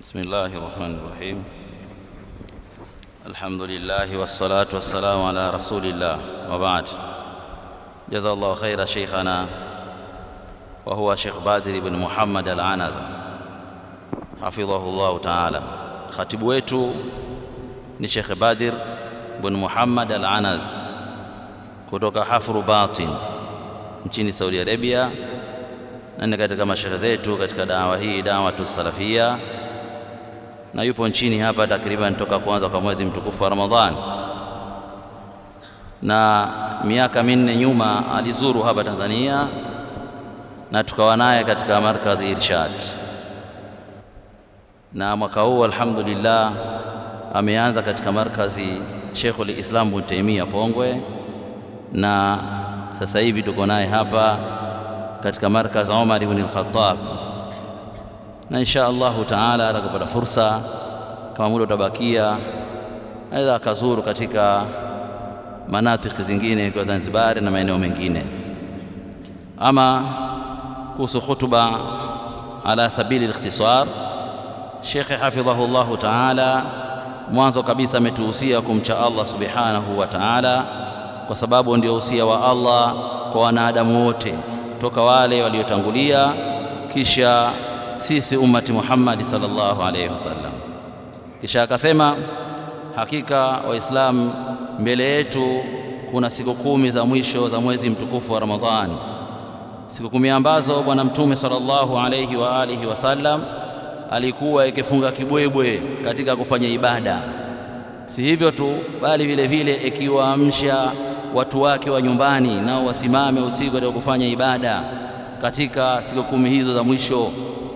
بسم الله الرحمن الرحيم الحمد لله والصلاة والسلام على رسول الله وبعد جزا الله خير شيخنا وهو شيخ بدر بن محمد العنزة حفظه الله تعالى khatibu wetu ni Sheikh Badir bin Muhammad Al-Anaz kutoka Hafru Batin nchini Saudi Arabia, na ni katika mashehe zetu katika dawa hii dawatu salafia, na yupo nchini hapa takriban toka kuanza kwa mwezi mtukufu wa Ramadhan, na miaka minne nyuma alizuru hapa Tanzania na tukawa naye katika markazi Irshad na mwaka huu alhamdulillah ameanza katika markazi Sheikhul Islam Ibn Taymiyyah Pongwe, na sasa hivi tuko naye hapa katika markazi Umar ibn al-Khattab, na insha Allahu taala atakapata fursa, kama muda utabakia, aidha akazuru katika manatiki zingine kwa Zanzibar na maeneo mengine. Ama kuhusu khutba ala sabili al-ikhtisar Shekhe hafidhahu llahu taala, mwanzo kabisa ametuhusia kumcha Allah subhanahu wa taala, kwa sababu ndio usia wa Allah kwa wanadamu wote toka wale waliotangulia, kisha sisi ummati Muhammadi sallallahu alaihi wasallam. Kisha akasema hakika Waislamu, mbele yetu kuna siku kumi za mwisho za mwezi mtukufu wa Ramadhani, siku kumi ambazo Bwana Mtume sallallahu alaihi wa alihi wasallam alikuwa ikifunga kibwebwe katika kufanya ibada. Si hivyo tu, bali vile vile ikiwaamsha watu wake wa nyumbani nao wasimame usiku katika kufanya ibada katika siku kumi hizo za mwisho.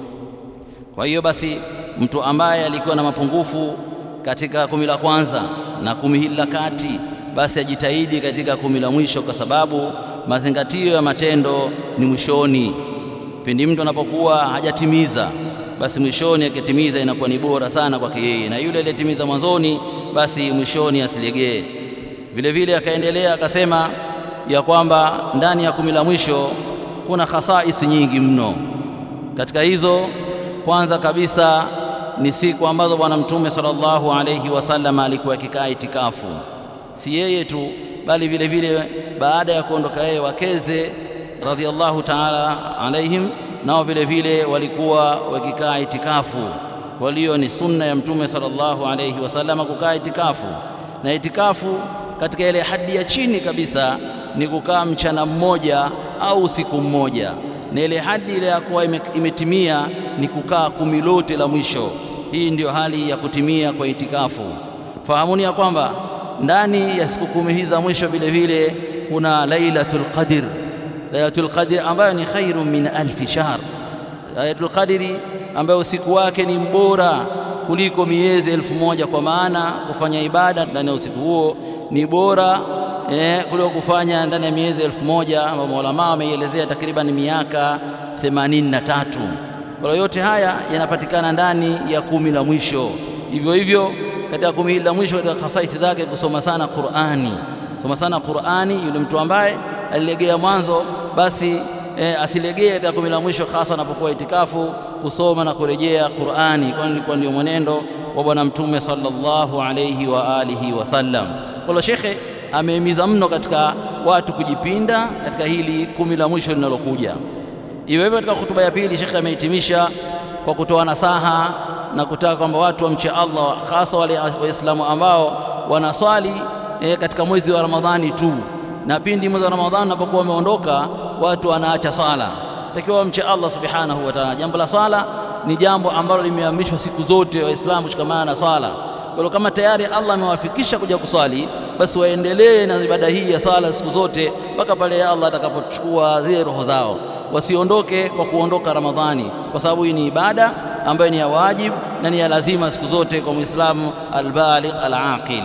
Kwa hiyo basi, mtu ambaye alikuwa na mapungufu katika kumi la kwanza na kumi hili la kati, basi ajitahidi katika kumi la mwisho, kwa sababu mazingatio ya matendo ni mwishoni, pindi mtu anapokuwa hajatimiza basi mwishoni akitimiza inakuwa ni bora sana kwake yeye, na yule aliyetimiza mwanzoni basi mwishoni asilegee. Vile vile akaendelea akasema ya kwamba ndani ya kumi la mwisho kuna khasaisi nyingi mno. Katika hizo, kwanza kabisa ni siku ambazo Bwana Mtume sallallahu alayhi wasallam alikuwa akikaa itikafu, si yeye tu, bali vile vile baada ya kuondoka yeye wakeze radhiallahu ta'ala alaihim nao vile vile walikuwa wakikaa itikafu. Kwa hiyo ni sunna ya Mtume sallallahu alayhi wasallam kukaa itikafu, na itikafu katika ile hadi ya chini kabisa ni kukaa mchana mmoja au usiku mmoja, na ile hadi ile ya kuwa imetimia ni kukaa kumi lote la mwisho. Hii ndiyo hali ya kutimia kwa itikafu. Fahamuni ya kwamba ndani ya siku kumi hizi za mwisho vile vile kuna Lailatul Qadr Lailatul Qadri ambayo ni khairu min alfi shahr. Lailatul Qadri ambayo usiku wake ni mbora kuliko miezi elfu moja kwa maana kufanya ibada ndani ya usiku huo ni bora eh, kuliko kufanya ndani ya miezi elfu moja ambayo maulama wameielezea takriban miaka themanini na tatu. Kwa yote haya yanapatikana ndani ya kumi la mwisho. Hivyo hivyo katika kumi hili la mwisho, katika khasaisi zake kusoma sana Qur'ani, soma sana Qur'ani. Yule mtu ambaye alilegea mwanzo basi e, asilegee katika kumi la mwisho, hasa anapokuwa itikafu, kusoma na kurejea Qur'ani, kwani ilikuwa ndio mwenendo wa Bwana Mtume sallallahu alayhi wa alihi wasallam. Kwa hiyo shekhe amehimiza mno katika watu kujipinda katika hili kumi la mwisho linalokuja. Hivyo hivyo, katika hutuba ya pili shekhe amehitimisha kwa kutoa nasaha na kutaka kwamba watu wamche Allah, hasa wale Waislamu ambao wanaswali e, katika mwezi wa Ramadhani tu na pindi mwezi wa Ramadhani unapokuwa umeondoka, watu wanaacha swala. Takiwa wamche Allah subhanahu wa ta'ala. Jambo la swala ni jambo ambalo limeamrishwa siku zote Waislamu kushikamana na swala. Kwa hiyo kama tayari Allah amewafikisha kuja kuswali, basi waendelee na ibada hii ya swala siku zote mpaka pale Allah atakapochukua zile roho zao. Wasiondoke kwa kuondoka Ramadhani, kwa sababu hii ni ibada ambayo ni ya wajib na ni ya lazima siku zote kwa Muislamu albaligh alaqil.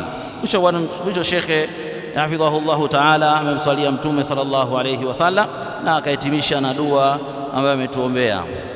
Mwisho shekhe hafidhahu llahu taala amemswalia Mtume sallallahu alayhi wasallam na akahitimisha na dua ambayo ametuombea.